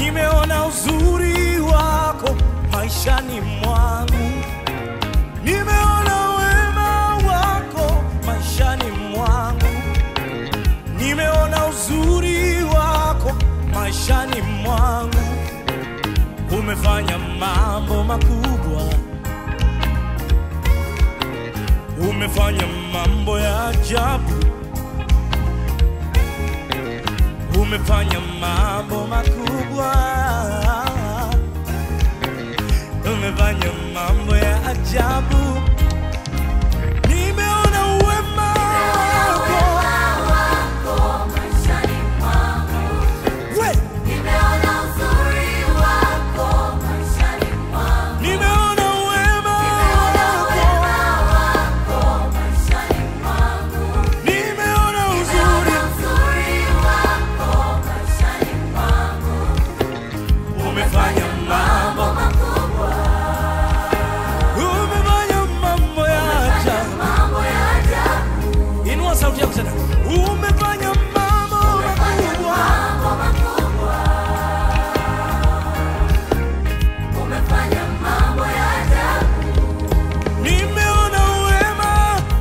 nimeona uzuri wako maishani mwangu, nimeona wema wako maishani mwangu, nimeona uzuri wako maishani mwangu. Umefanya mambo makubwa, umefanya mambo ya ajabu, umefanya mambo makubwa, umefanya mambo ya ajabu. Nimeona uwema wako we, nimeona uwema wako, nimeona uzuri, umefanya mambo, umefanya mambo ya ajabu. Inua sauti yako tena, umefanya mambo makubwa. Nimeona uwema,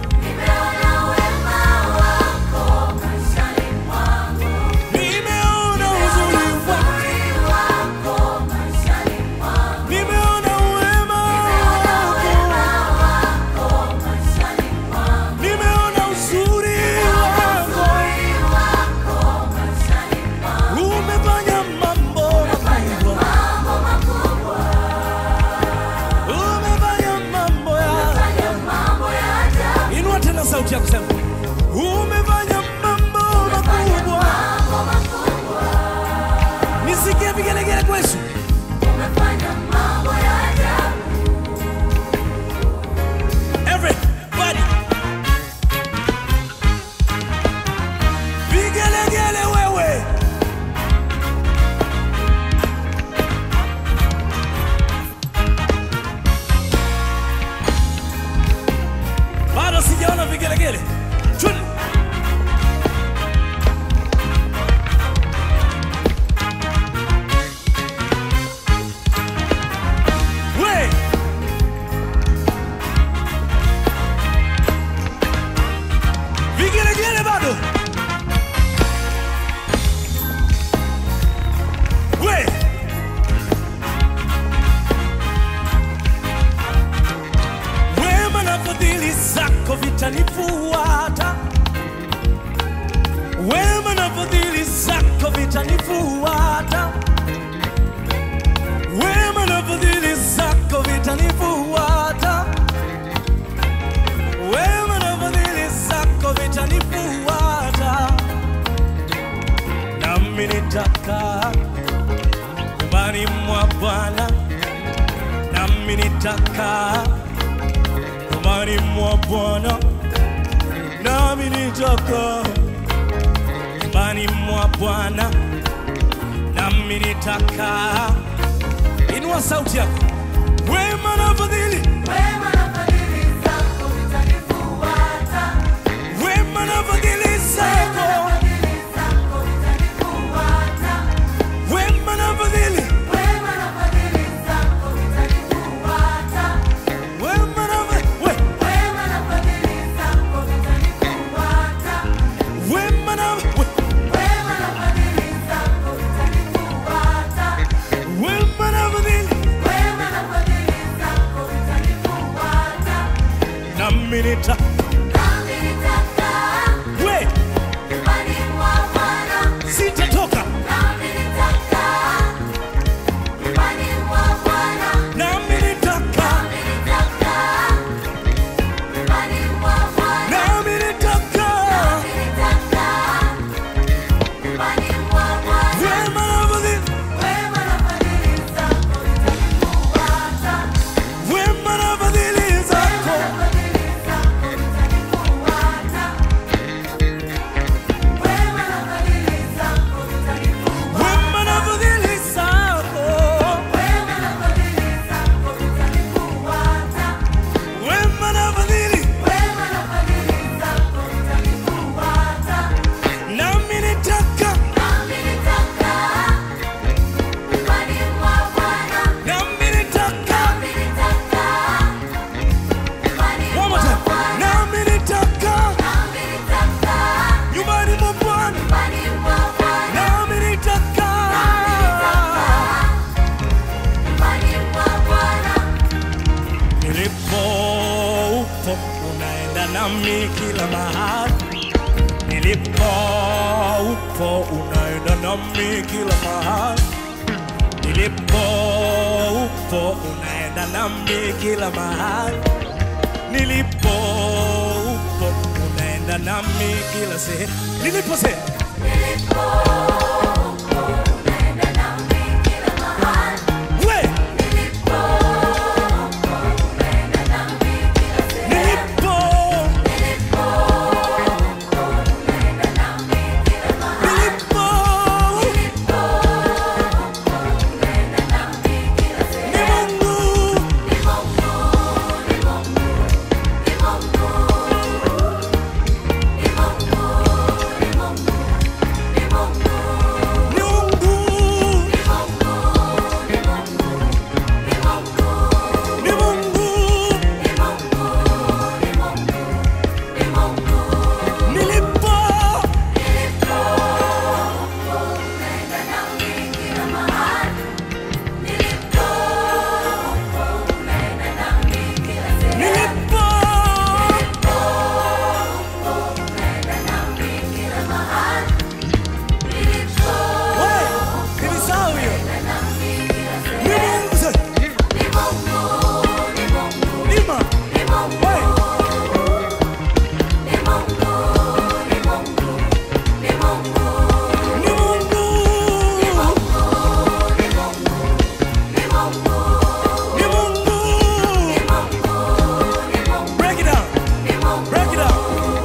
nimeona uzuri wako, nimeona uwema wako, nimeona uzuri wako, umefanya mambo makubwa, umefanya mambo ya Inua tena sauti yako sema, umefanya mambo makubwa. Nisikie vigelegele kwa Yesu. Everybody. Vigelegele wewe. Bado sijaona vigelegele. Twende. We. Vigelegele bado. We. Wema na fadhili zako vitanifuata, wema na fadhili zako vitanifuata, wema na fadhili zako vitanifuata, wema na fadhili zako vitanifuata, nami nitakaa nyumbani mwa Bwana, nami nitakaa nyumbani mwa Bwana, nami nitakaa nyumbani mwa Bwana, nami nitakaa. Inua sauti yako, wema na fadhili, wema na fadhili zako, wema na fadhili zako, wema na fadhili, wema na fadhili, we, wema na we, wema na fadhili, nami nita we, sitatoka nami nitakaa nami nitakaa wema na fadhili, wema na fadhili zako nami kila mahali nilipo upo unaenda nami kila mahali nilipo upo unaenda nami kila mahali nilipo upo unaenda nami kila sehemu nilipo sehemu we nilipo nilipo ni Mungu ni Mungu ni Mungu nilipo nilipo we nilisahau hiyo ni Mungu sasa lima we ni Mungu ni Mungu break it down break it down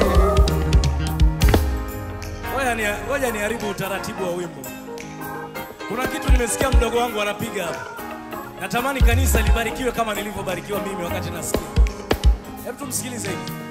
ngoja ni ngoja niharibu utaratibu wa wimbo kuna kitu nimesikia mdogo wangu anapiga hapa natamani kanisa libarikiwe kama nilivyobarikiwa mimi wakati nasikia hebu tumsikilize hivi